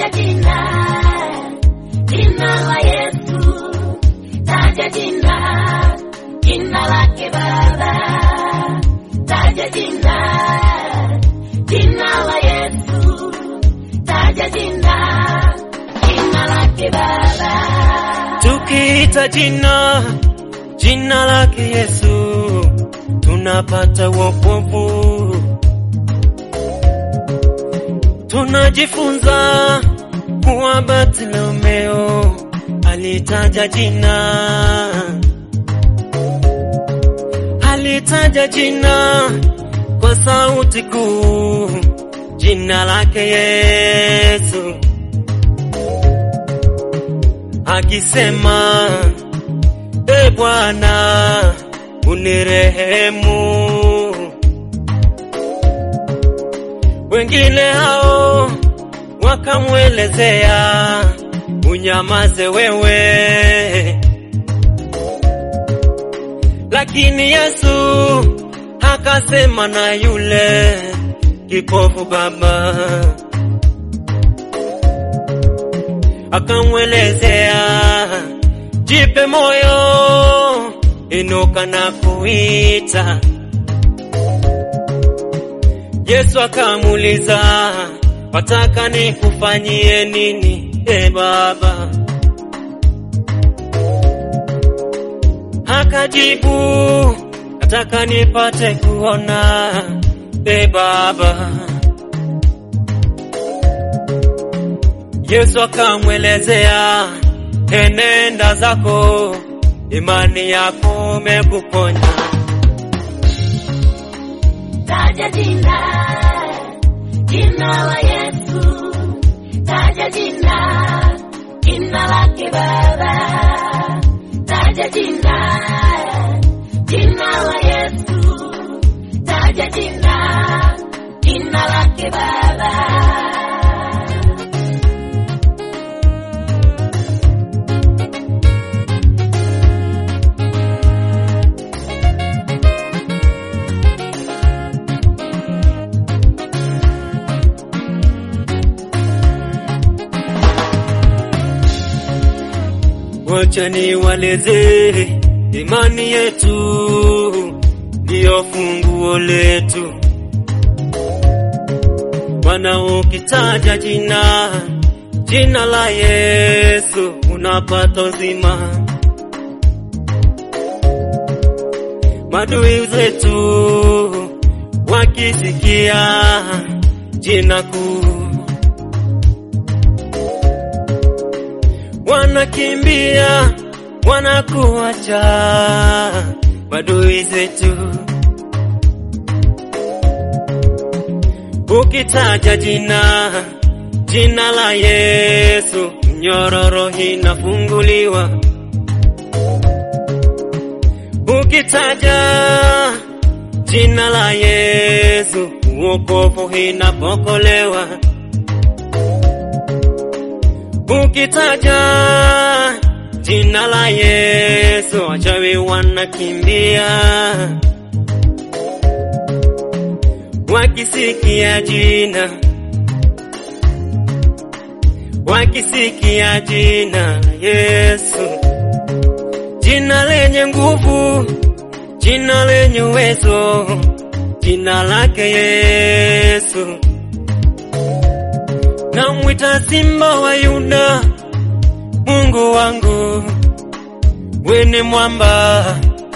taja jina, jina la Yesu, taja jina, jina lake Baba, taja jina, jina la Yesu, taja jina, jina lake Baba. Tukiita jina jina lake Yesu tunapata wokovu. Tunajifunza kuwa Bartimayo alitaja jina, alitaja jina kwa sauti kuu, jina lake Yesu akisema E Bwana unirehemu. Wengine hao wakamwelezea, unyamaze wewe, lakini Yesu akasema na yule kipofu baba, akamwelezea jipe moyo, inuka na kuita. Yesu akamuuliza, wataka nikufanyie nini e Baba? Akajibu, nataka nipate kuona e Baba. Yesu akamwelezea enenda zako, imani yako imekuponya. Taja jina, jina la Yesu, taja jina, jina lake Baba, taja jina, jina la Yesu, taja jina, jina lake Baba. Wacha niwaeleze imani yetu ndiyo funguo letu. Bwana, ukitaja jina jina la Yesu unapata uzima. Madui zetu wakisikia jina kuu wanakimbia wanakuacha madui zetu. Ukitaja jina jina la Yesu, nyororo inafunguliwa. Ukitaja jina la Yesu, wokovu inapokolewa. Ukitaja jina la Yesu, wachawi wanakimbia. Wakisikia jina, wakisikia jina la Yesu, jina lenye nguvu, jina lenye uwezo, jina lake Yesu. Namwita Simba wa Yuda, Mungu wangu, wene mwamba.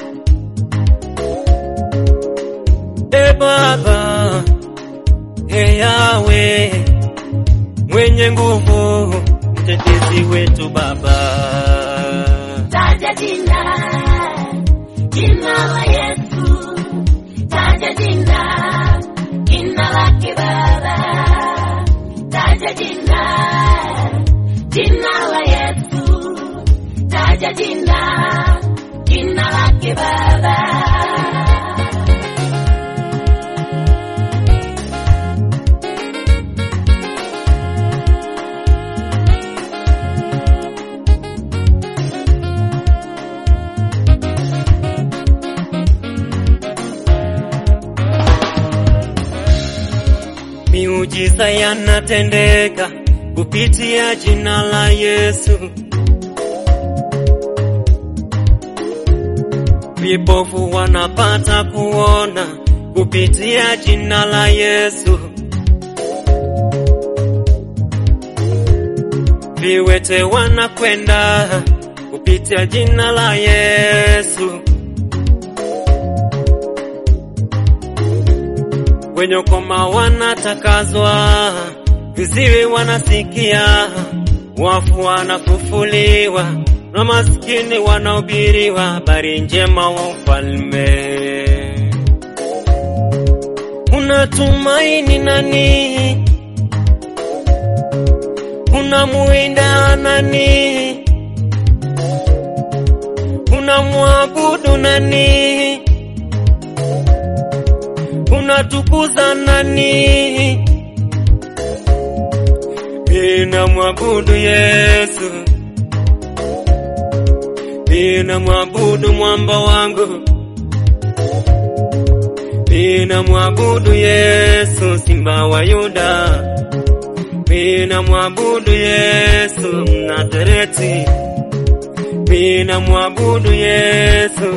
E Baba, e Yawe, mwenye nguvu, mtetezi wetu Baba. Taja jina, jina la Yesu, taja jina, jina lake Baba, taja jina, jina la Yesu, taja jina, jina lake Baba. Miujiza yanatendeka kupitia jina la Yesu. Vipofu wanapata kuona kupitia jina la Yesu. Viwete wanakwenda kupitia jina la Yesu. Wenye ukoma wanatakazwa, viziwi wanasikia, wafu wanafufuliwa, na maskini wanahubiriwa habari njema wa ufalme. Unatumaini nani? Unamuinda nani? Unamwabudu nani? Unatukuza nani? Ninamwabudu Yesu, ninamwabudu mwamba wangu, ninamwabudu Yesu, simba wa Yuda, ninamwabudu Yesu Mnazareti, ninamwabudu Yesu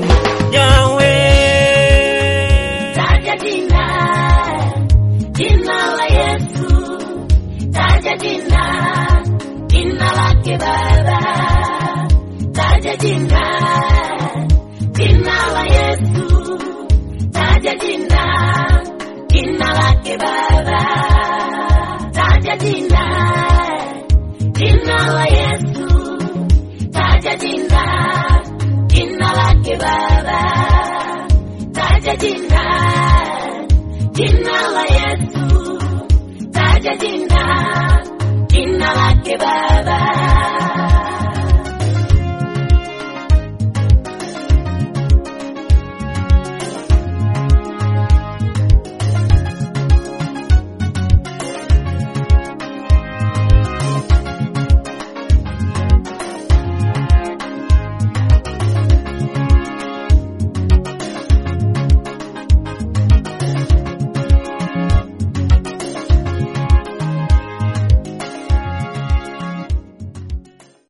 Yahweh. Taja jina, jina la Yesu. Taja jina, jina lake Baba. Taja jina, jina la Yesu. Taja jina, jina lake Baba. Taja jina, jina la Yesu. Taja jina, jina lake Baba. Taja jina, jina la Yesu. Taja jina, jina lake Baba.